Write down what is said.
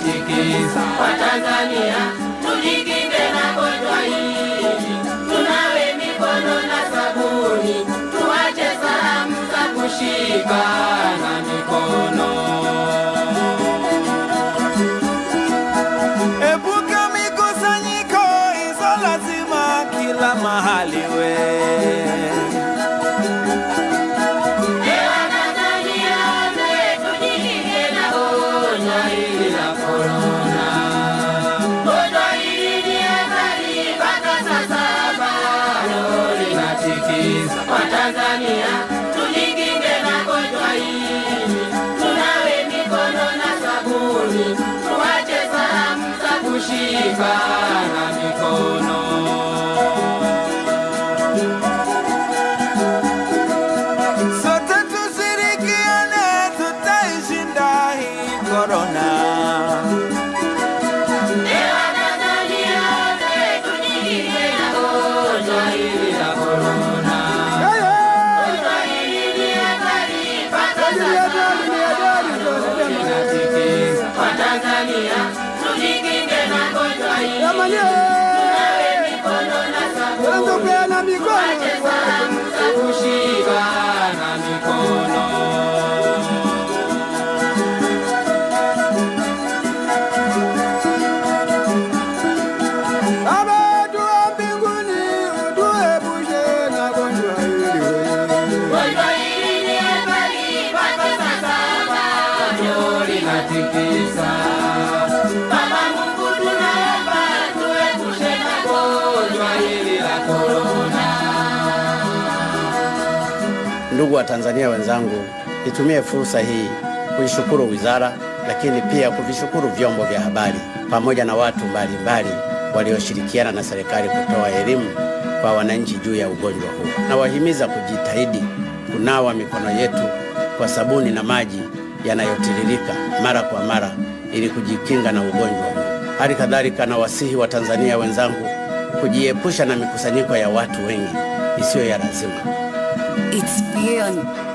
linatikisa Watanzania, tujikinge na gonjwa hili, tunawe mikono na sabuni, tuache salamu za kushikana mikono. Epuka mikusanyiko hizo lazima kila mahali we. Ewa Tanzania wote, tujikinge na gonjwa hili la korona. Gonjwa hili ni hatari, mpaka sasa bado linatikisa Watanzania, tujikinge na gonjwa hili, tunawe mikono na sabuni, tuache salamu za kushikana mikono. Sote tushirikiane, tutaishinda hii korona. Ewa Tanzania wote, tujikinge na gonjwa hili la korona. Gonjwa hili ni hatari, mpaka sasa bado linatikisa Watanzania, tujikinge na gonjwa hili, tunawe mikono na sabuni, tuache salamu za kushikana mikono. Baba dua mbinguni, utuepushe na gonjwa hili we. Gonjwa hili ni hatari, mpaka sasa bado linatikisa. Baba Mungu, tunaomba tuepushe na gonjwa hili la korona. Ndugu wa Tanzania wenzangu, nitumie fursa hii kuishukuru wizara, lakini pia kuvishukuru vyombo vya habari pamoja na watu mbalimbali walioshirikiana na serikali kutoa elimu kwa wananchi juu ya ugonjwa huu. Nawahimiza kujitahidi kunawa mikono yetu kwa sabuni na maji yanayotiririka mara kwa mara ili kujikinga na ugonjwa huu. Hali kadhalika nawasihi Watanzania wenzangu kujiepusha na mikusanyiko ya watu wengi isiyo ya lazima. It's beyond